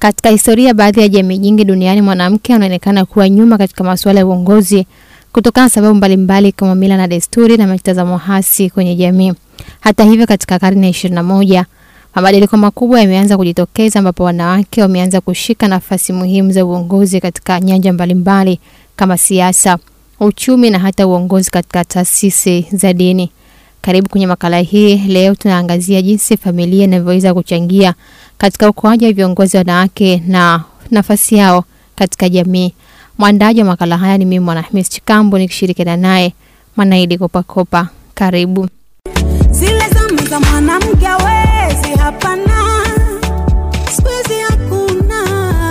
Katika historia, baadhi ya jamii nyingi duniani mwanamke anaonekana kuwa nyuma katika masuala ya uongozi kutokana na sababu mbalimbali kama mila na desturi na mitazamo hasi kwenye jamii. Hata hivyo, katika karne ya ishirini na moja mabadiliko makubwa yameanza kujitokeza ambapo wanawake wameanza kushika nafasi muhimu za uongozi katika nyanja mbalimbali kama siasa, uchumi na hata uongozi katika taasisi za dini. Karibu kwenye makala hii. Leo tunaangazia jinsi familia inavyoweza kuchangia katika ukuaji wa viongozi wanawake na nafasi yao katika jamii. Mwandaji wa makala haya ni mimi Mwanahamis Chikambo nikishirikiana naye Mwanaidi Kopakopa. Karibu. Zile zama za mwanamke hawezi, hapana, siku hizi hakuna.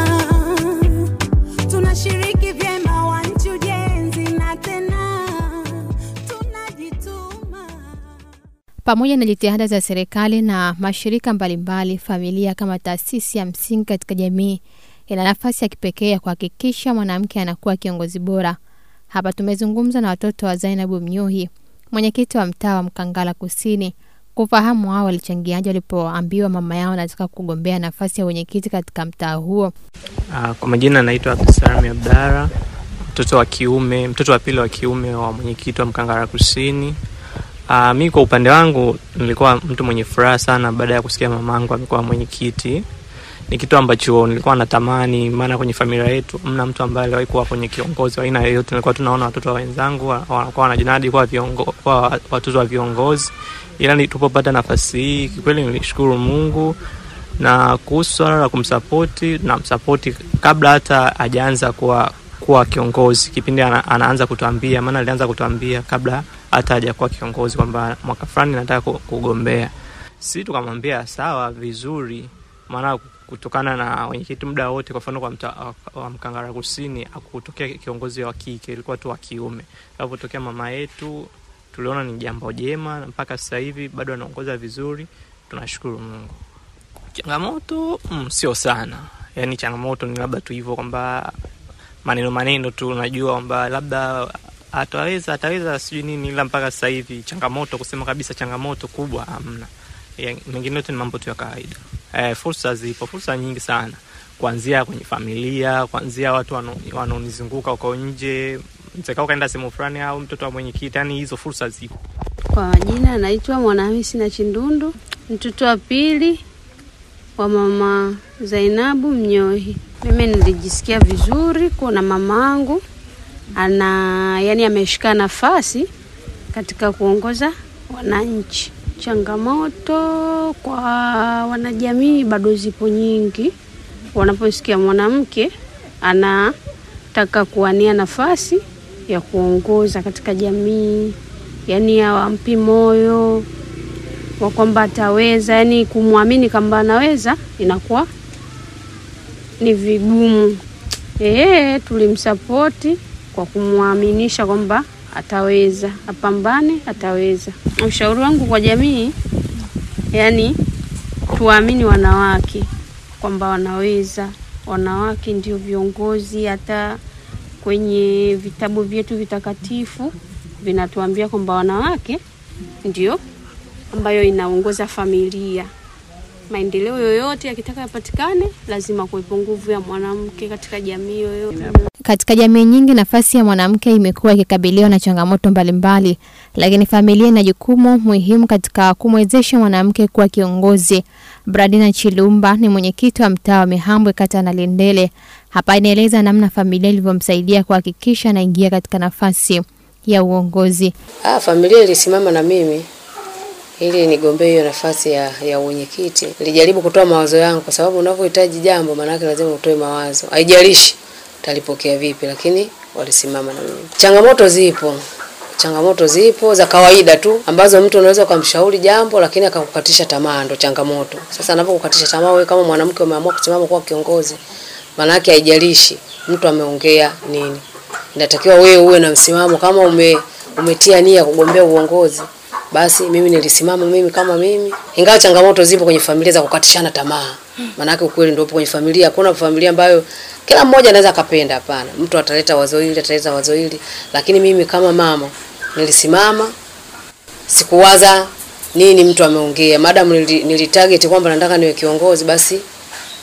Tunashiriki vyema wa nchi ujenzi na tena tunajituma. Pamoja na jitihada za serikali na mashirika mbalimbali, familia kama taasisi ya msingi katika jamii ina nafasi ya kipekee ya kuhakikisha mwanamke anakuwa kiongozi bora. Hapa tumezungumza na watoto wa Zainabu Mnyuhi, mwenyekiti wa mtaa wa Mkangala Kusini, kufahamu wao walichangiaje walipoambiwa mama yao anataka kugombea nafasi ya wenyekiti katika mtaa huo. Ah, Kwa majina naitwa Abdusalami Abdara, mtoto wa kiume, mtoto wa pili wa kiume wa mwenyekiti wa Mkangara Kusini. Uh, mi kwa upande wangu nilikuwa mtu mwenye furaha sana baada ya kusikia mamangu amekuwa mwenyekiti. Ni kitu ambacho nilikuwa natamani, maana kwenye familia yetu mna mtu ambaye aliwahi kuwa kwenye kiongozi wa aina yoyote. Nilikuwa tunaona watoto wa wenzangu wa- wanakuwa wanajinadi kuwa viongo, kuwa watoto wa viongozi, ila nilipopata nafasi hii kikweli nilishukuru Mungu na kuhusu swala la kumsapoti na msapoti kabla hata hajaanza kuwa kuwa kiongozi kipindi ana, anaanza kutuambia maana alianza kutuambia kabla hata hajakuwa kiongozi kwamba mwaka fulani nataka ku- kugombea si tukamwambia sawa vizuri maana kutokana na wenyekiti muda wote kwa mfano kwa mta, wa mkangara kusini akutokea kiongozi wa kike ilikuwa tu wa kiume alipotokea mama yetu tuliona ni jambo jema na mpaka sasa hivi bado anaongoza vizuri tunashukuru mungu changamoto mm, sio sana yaani changamoto ni labda tu hivyo kwamba maneno maneno tu unajua kwamba labda ataweza ataweza sijui nini ila mpaka sasa hivi changamoto kusema kabisa changamoto kubwa hamna Ya- mengine yote ni mambo tu ya kawaida eh, fursa zipo fursa nyingi sana kuanzia kwenye familia kuanzia watu wano- wanaonizunguka huko nje mtekao kaenda sehemu fulani au mtoto wa mwenyekiti yani hizo fursa zipo Kwa majina naitwa Mwanahamisi na Chindundu, mtoto wa pili wa mama Zainabu Mnyohi. Mimi nilijisikia vizuri kuona mamangu ana yani ameshika nafasi katika kuongoza wananchi. Changamoto kwa wanajamii bado zipo nyingi, wanaposikia mwanamke anataka kuwania nafasi ya kuongoza katika jamii, yani hawampi moyo wa kwamba ataweza, yani kumwamini kwamba anaweza inakuwa ni vigumu. Eh, tulimsapoti kwa kumwaminisha kwamba ataweza, apambane, ataweza. Ushauri wangu kwa jamii, yani tuwaamini wanawake kwamba wanaweza. Wanawake ndio viongozi, hata kwenye vitabu vyetu vitakatifu vinatuambia kwamba wanawake ndio ambayo inaongoza familia. Maendeleo yoyote yakitaka yapatikane, lazima kuwepo nguvu ya mwanamke katika jamii yoyote. Katika jamii nyingi, nafasi ya mwanamke imekuwa ikikabiliwa na changamoto mbalimbali, lakini familia ina jukumu muhimu katika kumwezesha mwanamke kuwa kiongozi. Bradina Chilumba ni mwenyekiti wa mtaa wa Mihambwe, kata ya Nalendele. Hapa inaeleza namna familia ilivyomsaidia kuhakikisha anaingia katika nafasi ya uongozi. Ah, familia ilisimama na mimi ili nigombee hiyo nafasi ya, ya uwenyekiti. Nilijaribu kutoa mawazo yangu, kwa sababu unavyohitaji jambo, maanake lazima utoe mawazo, haijalishi utalipokea vipi, lakini walisimama na mimi. Changamoto zipo, changamoto zipo za kawaida tu ambazo mtu unaweza ukamshauri jambo lakini akakukatisha tamaa, ndo changamoto. Sasa anapokukatisha tamaa, wewe kama mwanamke umeamua kusimama kuwa kiongozi, maanake haijalishi mtu ameongea nini, inatakiwa wewe uwe na msimamo. Kama ume umetia nia kugombea uongozi, basi mimi nilisimama mimi kama mimi, ingawa changamoto zipo kwenye familia za kukatishana tamaa. Maanake ukweli ndio upo kwenye familia. Hakuna familia ambayo kila mmoja anaweza akapenda, hapana. Mtu ataleta wazo hili, ataleta wazo hili, lakini mimi kama mama nilisimama, sikuwaza nini mtu ameongea. Madam nili, nilitarget kwamba nataka niwe kiongozi, basi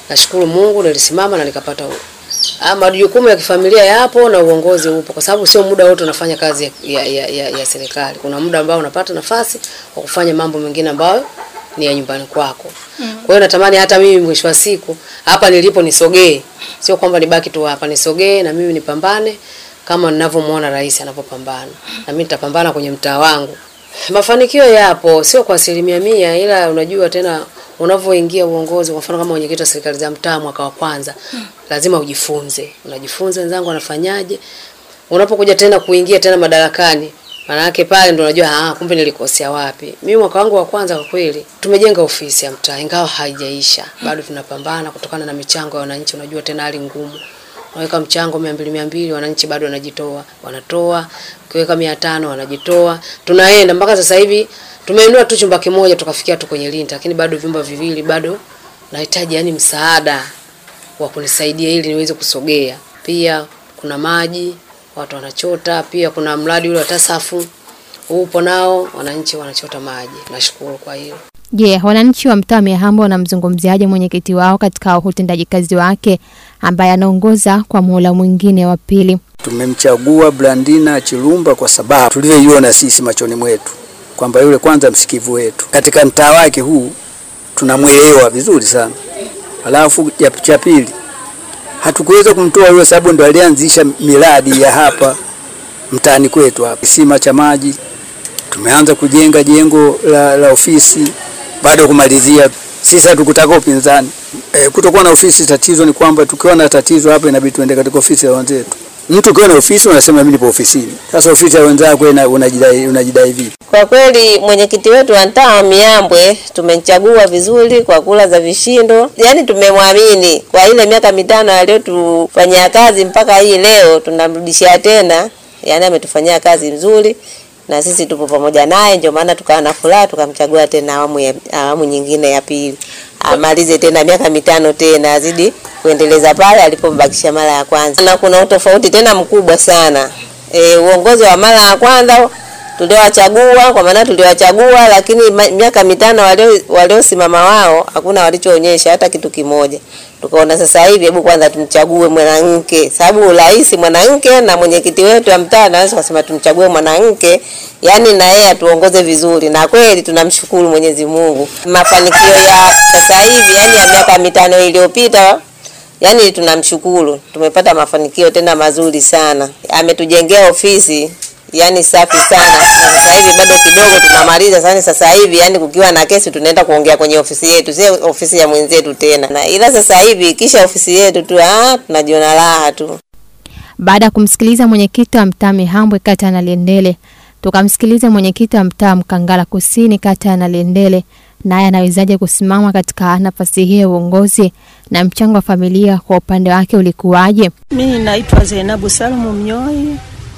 nashukuru Mungu nilisimama na nikapata u- Ah, majukumu ya kifamilia yapo na uongozi upo, kwa sababu sio muda wote unafanya kazi ya, ya, ya, ya, ya serikali. Kuna muda ambao unapata nafasi wa kufanya mambo mengine ambayo ni ya nyumbani kwako. Kwa hiyo natamani hata mimi mwisho wa siku hapa nilipo nisogee, sio kwamba nibaki tu hapa, nisogee na mimi nipambane kama ninavyomuona rais anavyopambana, na mimi nitapambana kwenye mtaa wangu. Mafanikio yapo, sio kwa asilimia mia, ila unajua tena unavyoingia uongozi, kwa mfano kama mwenyekiti wa serikali za mtaa mwaka wa kwanza, lazima ujifunze, unajifunza wenzangu wanafanyaje. Unapokuja tena kuingia tena madarakani, maana yake pale ndo unajua ah, kumbe nilikosea wapi. Mimi mwaka wangu wa kwanza kwa kweli tumejenga ofisi ya mtaa, ingawa haijaisha, bado tunapambana kutokana na michango ya wananchi. Unajua tena hali ngumu unaweka mchango mia mbili mia mbili wananchi bado wanajitoa wanatoa ukiweka mia tano wanajitoa tunaenda mpaka sasa hivi tumeinua tu chumba kimoja tukafikia tu kwenye linta lakini bado vyumba viwili bado nahitaji yani msaada wa kunisaidia ili niweze kusogea pia kuna maji watu wanachota pia kuna mradi ule wa tasafu upo nao wananchi wanachota maji nashukuru kwa hilo Je, wananchi wa mtaa wa Mihambo wanamzungumziaje mwenyekiti wao katika utendaji kazi wake ambaye anaongoza kwa muhula mwingine wa pili? Tumemchagua Blandina Chilumba kwa sababu tulivyoiona sisi machoni mwetu kwamba yule kwanza msikivu wetu katika mtaa wake huu tunamwelewa vizuri sana. Alafu ya cha pili hatukuweza kumtoa yule sababu ndo alianzisha miradi ya hapa mtaani kwetu hapa, kisima cha maji tumeanza kujenga jengo la, la ofisi bado kumalizia. Sisi hatukutaka upinzani e, kutokuwa na ofisi. Tatizo ni kwamba tukiwa na tatizo hapa inabidi tuende katika ofisi ya wenzetu. Mtu ukiwa na ofisi unasema mimi nipo ofisini. Sasa ofisi ya wenzako ina- unajidai unajidai vipi? Kwa kweli mwenyekiti wetu wa mtaa wa Miambwe tumemchagua vizuri kwa kula za vishindo, yaani tumemwamini kwa ile miaka mitano aliyotufanyia kazi mpaka hii leo tunamrudishia tena, yaani ametufanyia kazi nzuri na sisi tupo pamoja naye, ndio maana tukawa na furaha tukamchagua tena awamu ya, awamu nyingine ya pili, amalize tena miaka mitano tena azidi kuendeleza pale alipombakisha mara ya kwanza, na kuna utofauti tena mkubwa sana. E, uongozi wa mara ya kwanza tuliowachagua kwa maana tuliwachagua, lakini ma- miaka mitano walio- waliosimama wao hakuna walichoonyesha hata kitu kimoja. Tukaona sasa hivi, hebu kwanza tumchague mwanamke, sababu urais mwanamke na mwenyekiti wetu wa mtaa naweza kusema tumchague mwanamke, yani na yeye atuongoze vizuri, na kweli tunamshukuru Mwenyezi Mungu mafanikio ya sasa hivi, yani ya miaka mitano iliyopita Yaani tunamshukuru, tumepata mafanikio tena mazuri sana. Ametujengea ofisi yani safi sana, na sasa hivi bado kidogo tunamaliza. Sasa sasa hivi yani kukiwa na kesi tunaenda kuongea kwenye ofisi yetu, sio ofisi ya mwenzetu tena. Na ila sasa hivi kisha ofisi yetu tu, ah, tunajiona raha tu. Baada ya kumsikiliza mwenyekiti wa mtaa Mihambwe kata ya Naliendele, tukamsikiliza mwenyekiti wa mtaa Mkangala Kusini kata ya Naliendele, naye anawezaje kusimama katika nafasi hiyo ya uongozi na mchango wa familia kwa upande wake ulikuwaje? Mimi naitwa Zainabu Salumu Mnyoi,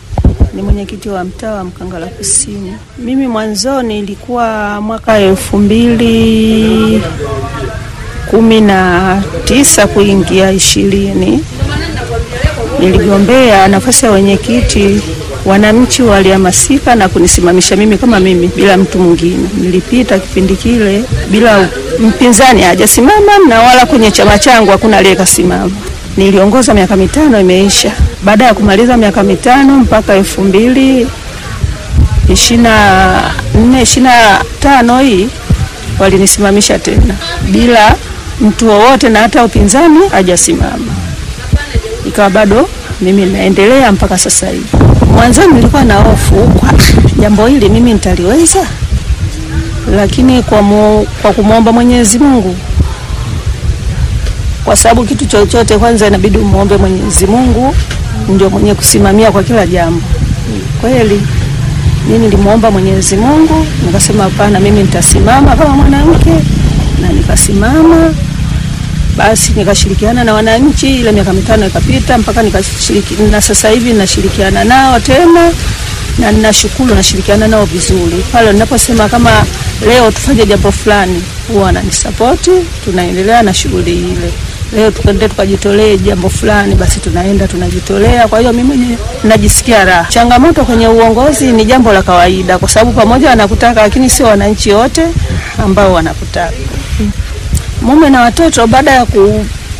ni mwenyekiti wa mtaa wa Mkangala Kusini. Mimi mwanzoni ilikuwa mwaka elfu mbili kumi na tisa kuingia ishirini niligombea nafasi ya wenyekiti. Wananchi walihamasika na kunisimamisha mimi kama mimi bila mtu mwingine. Nilipita kipindi kile bila mpinzani hajasimama na wala kwenye chama changu hakuna aliyekasimama. Niliongoza miaka mitano imeisha. Baada ya kumaliza miaka mitano mpaka elfu mbili ishirini na nne ishirini na tano hii walinisimamisha tena bila mtu wowote na hata upinzani hajasimama ikawa bado mimi naendelea mpaka sasa hivi. Mwanzoni nilikuwa na hofu kwa jambo hili mimi nitaliweza, lakini kwa, mu, kwa kumwomba Mwenyezi Mungu, kwa sababu kitu chochote kwanza inabidi umuombe Mwenyezi Mungu, ndio mwenye kusimamia kwa kila jambo. Kweli mimi nilimwomba Mwenyezi Mungu, nikasema hapana, mimi nitasimama kama mwanamke, na nikasimama basi nikashirikiana na wananchi, ile miaka mitano ikapita mpaka nikashiriki, na sasa hivi nashirikiana nao tena na ninashukuru, nashirikiana nao vizuri. Pale ninaposema kama leo tufanye jambo fulani, huwa wananisapoti, tunaendelea na shughuli ile. Leo tukaende tukajitolee jambo fulani, basi tunaenda tunajitolea. Kwa hiyo mimi mwenyewe najisikia raha. Changamoto kwenye uongozi ni jambo la kawaida, kwa sababu pamoja wanakutaka, lakini sio wananchi wote ambao wanakutaka mume na watoto baada ya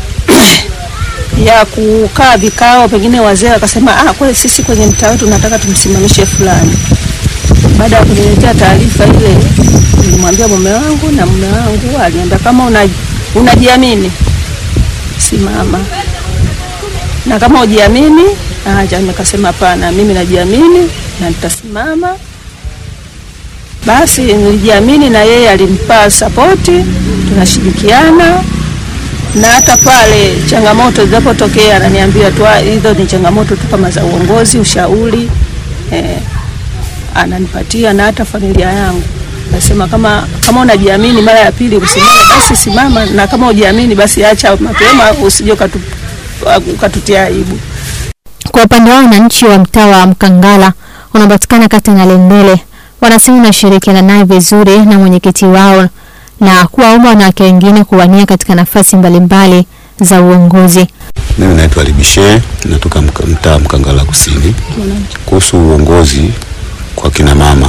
ya kukaa vikao, pengine wazee wakasema, ah, kweli sisi kwenye mtaa wetu tunataka tumsimamishe fulani. Baada ya kuniletea taarifa ile, nilimwambia mume wangu na mume wangu aliniambia kama una, unajiamini simama, na kama ujiamini acha. Nikasema hapana, mimi najiamini na nitasimama. Basi nilijiamini na yeye alimpa sapoti, tunashirikiana na hata pale changamoto zinapotokea ananiambia tu "Ah, hizo ni changamoto tu kama za uongozi, ushauri eh, ananipatia na hata familia yangu nasema kama kama unajiamini mara ya pili usimame, basi simama, na kama ujiamini basi acha mapema, usije ukatu, ukatutia aibu. Kwa upande wao wananchi wa mtaa wa Mkangala unapatikana kata ya Nalendele wanasema wanashirikiana naye vizuri na mwenyekiti wao na kuwaomba wanawake wengine kuwania katika nafasi mbalimbali za uongozi. Mimi naitwa Libishe, natoka mka- mtaa Mkangala Kusini. Kuhusu uongozi kwa kina mama,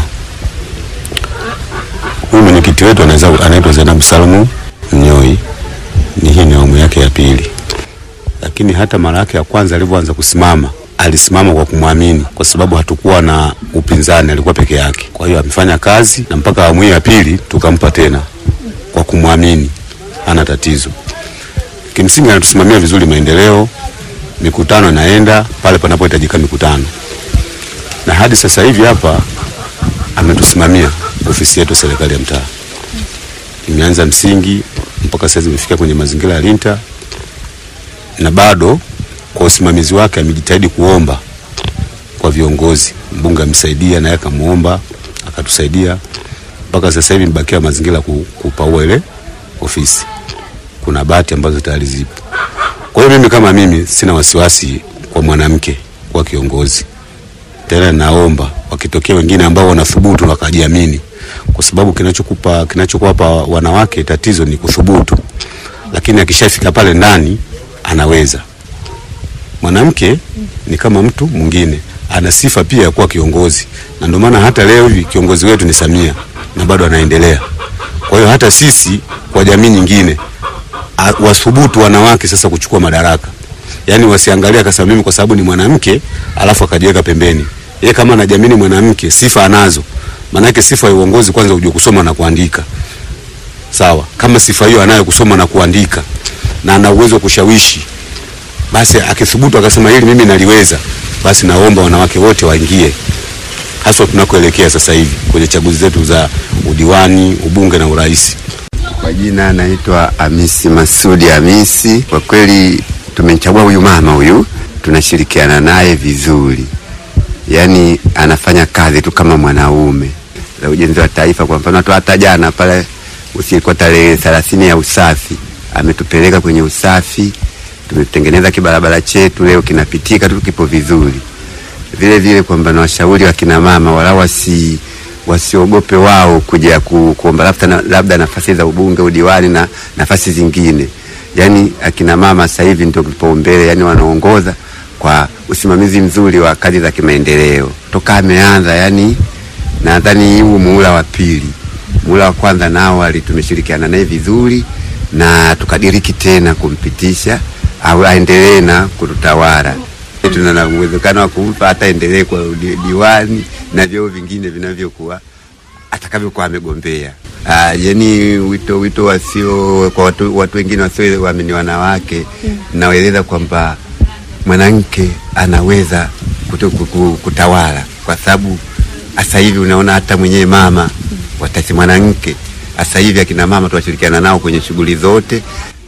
huyu mwenyekiti wetu anaweza- anaitwa Zainabu Salmu Mnyoi, ni hii ni awamu yake ya pili, lakini hata mara yake ya kwanza alivyoanza kusimama alisimama kwa kumwamini, kwa sababu hatukuwa na upinzani, alikuwa peke yake. Kwa hiyo amefanya kazi na mpaka awamu hii ya pili tukampa tena kwa kumwamini, hana tatizo kimsingi anatusimamia vizuri maendeleo, mikutano inaenda pale panapohitajika mikutano, na hadi sasa hivi hapa ametusimamia ofisi yetu ya serikali ya mtaa, imeanza msingi mpaka sasa imefika kwenye mazingira ya Linta, na bado kwa usimamizi wake amejitahidi kuomba kwa viongozi. Mbunge amesaidia naye akamuomba akatusaidia, mpaka sasa hivi imebakia mazingira ku- kupaua ile ofisi kuna bati ambazo tayari zipo. Kwa hiyo mimi kama mimi sina wasiwasi kwa mwanamke kuwa kiongozi. Tena naomba wakitokea wengine ambao wanathubutu wakajiamini, kwa sababu kinachokupa kinachokuwapa wanawake tatizo ni kuthubutu, lakini akishafika pale ndani anaweza. Mwanamke ni kama mtu mwingine, ana sifa pia ya kuwa kiongozi, na ndio maana hata leo hivi kiongozi wetu ni Samia na bado anaendelea. Kwa hiyo hata sisi kwa jamii nyingine a- wathubutu wanawake sasa kuchukua madaraka, yaani wasiangalie akasema mimi kwa sababu ni mwanamke alafu akajiweka pembeni. Yeye kama anajiamini mwanamke, sifa anazo, maanake sifa ya uongozi kwanza ujue kusoma na kuandika, sawa. Kama sifa hiyo anayo kusoma na kuandika na ana uwezo wa kushawishi, basi akithubutu akasema hili mimi naliweza, basi naomba wanawake wote waingie, haswa tunakoelekea sasa hivi kwenye chaguzi zetu za udiwani, ubunge na urais. Kwa jina naitwa Hamisi Masudi Hamisi. Kwa kweli tumemchagua huyu mama huyu, tunashirikiana naye vizuri, yaani anafanya kazi tu kama mwanaume za ujenzi wa taifa. Kwa mfano tu hata jana pale usiku tarehe thelathini ya usafi ametupeleka kwenye usafi, tumetengeneza kibarabara chetu leo kinapitika tu, kipo vizuri. Vile vile kwamba na washauri wa kina mama wala wasi wasiogope wao kuja ku, kuomba labda, na, labda nafasi za ubunge, udiwani na nafasi zingine. Yani akina mama sasa hivi ndio kipaumbele, yani wanaongoza kwa usimamizi mzuri wa kazi za kimaendeleo toka ameanza. Yani nadhani huu muhula wa pili, muhula wa kwanza nao ali tumeshirikiana naye vizuri na tukadiriki tena kumpitisha au aendelee na kututawala tuna na uwezekano wa kumpa hata endelee kwa udi- diwani na vyeo vingine vinavyokuwa atakavyokuwa amegombea. Ah, yani wito wito wasio kwa watu, watu wengine wasio waamini wanawake mm. nawaeleza kwamba mwanamke anaweza kutu, kutu, kutawala kwa sababu sasa hivi unaona hata mwenyewe mama watasi mwanamke sasa hivi akina mama tunashirikiana nao kwenye shughuli zote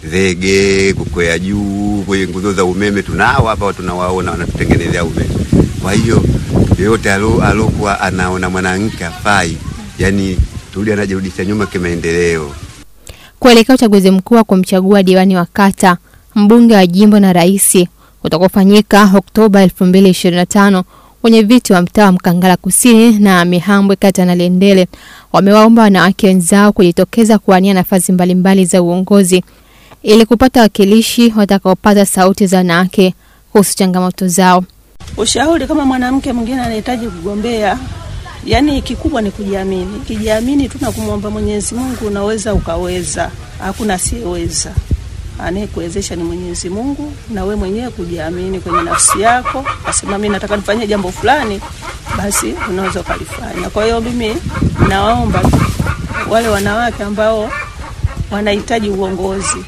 zege kukwea juu kwenye nguzo za umeme tunao hapa tunawaona wanatutengenezea umeme kwa hiyo yoyote alo- alokuwa anaona mwanamke afai yani turudi anajirudisha nyuma kimaendeleo Kuelekea uchaguzi mkuu wa kumchagua diwani wa kata, mbunge wa jimbo na rais utakaofanyika Oktoba 2025, wenye viti wa mtaa wa Mkangala Kusini na Mihambwe kata ya Nalendele wamewaomba wanawake wenzao kujitokeza kuwania nafasi mbalimbali za uongozi ili kupata wakilishi watakaopata sauti za wanawake kuhusu changamoto zao. Ushauri kama mwanamke mwingine anahitaji kugombea, yani kikubwa ni kujiamini. Kijiamini tu na kumwomba Mwenyezi Mungu, unaweza ukaweza, hakuna asiyeweza. anayekuwezesha ni Mwenyezi Mungu, na we mwenyewe kujiamini kwenye nafsi yako, asema mimi nataka nifanye jambo fulani, basi unaweza ukalifanya. Kwa hiyo mimi nawaomba wale wanawake ambao wanahitaji uongozi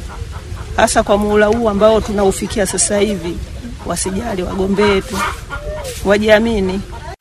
hasa kwa muhula huu ambao tunaufikia sasa hivi, wasijali, wagombee tu, wajiamini.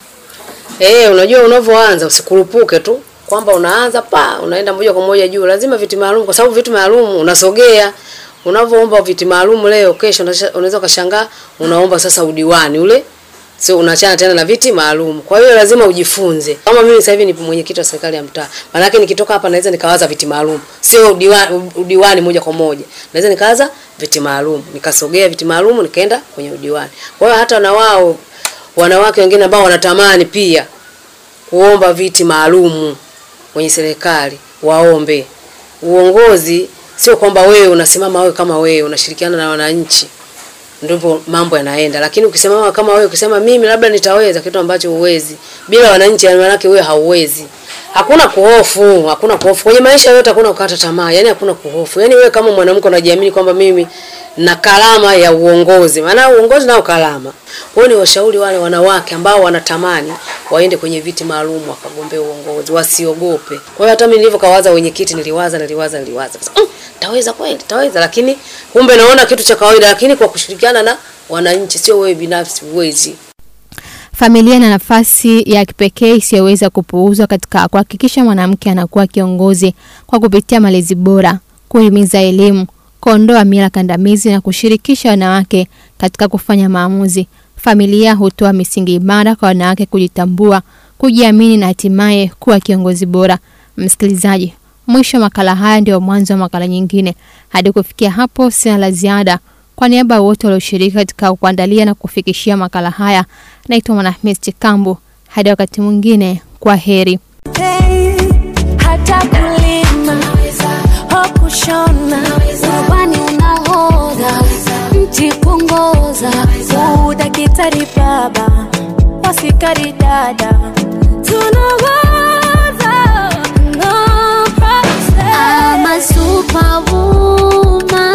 Eh, unajua unavyoanza usikurupuke tu kwamba unaanza pa unaenda moja kwa moja juu. Lazima viti maalum, kwa sababu vitu maalum unasogea. Unavyoomba viti maalum leo, kesho unasha- unaweza ukashangaa unaomba sasa udiwani ule, sio unaachana tena na viti maalum. Kwa hiyo lazima ujifunze. Kama mimi sasa hivi ni mwenyekiti wa serikali ya mtaa, maanake nikitoka hapa naweza nikawaza viti maalum, sio udiwani, udiwani moja kwa moja. Naweza nikawaza viti maalum, nikasogea viti maalum, nikaenda kwenye udiwani. Kwa hiyo hata na wao wanawake wengine ambao wanatamani pia kuomba viti maalumu kwenye serikali waombe. Uongozi sio kwamba wewe unasimama wewe kama wewe unashirikiana na wananchi ndipo mambo yanaenda, lakini ukisimama kama wewe ukisema mimi labda nitaweza kitu ambacho huwezi bila wananchi, yani maanake wewe hauwezi. Hakuna kuhofu, hakuna kuhofu kwenye maisha yote, hakuna kukata tamaa, yani hakuna kuhofu. Yani wewe kama mwanamke unajiamini kwamba mimi na kalama ya uongozi, maana uongozi nao kalama. Kwa hiyo ni washauri wale wanawake ambao wanatamani waende kwenye viti maalum wakagombea uongozi, wasiogope. Kwa hiyo hata mimi nilivyokawaza wenyekiti, niliwaza niliwaza niliwaza mm, taweza kweli, taweza, lakini kumbe naona kitu cha kawaida, lakini kwa kushirikiana na wananchi, sio wewe binafsi, huwezi. Familia ina nafasi ya kipekee isiyoweza kupuuzwa katika kuhakikisha mwanamke anakuwa kiongozi kwa kupitia malezi bora, kuhimiza elimu, kuondoa mila kandamizi na kushirikisha wanawake katika kufanya maamuzi. Familia hutoa misingi imara kwa wanawake kujitambua, kujiamini na hatimaye kuwa kiongozi bora. Msikilizaji, mwisho wa makala haya ndio mwanzo wa makala nyingine. Hadi kufikia hapo, sina la ziada. Kwa niaba ya wote walioshiriki katika kuandalia na kufikishia makala haya, naitwa Mwanahamisi Chikambu. Hadi wakati mwingine, kwa heri. Hey, hata kulima ho kushona ubani unahodha mti kuongoza udakitari baba wasikari dada tunawaza no problem. I'm a superwoman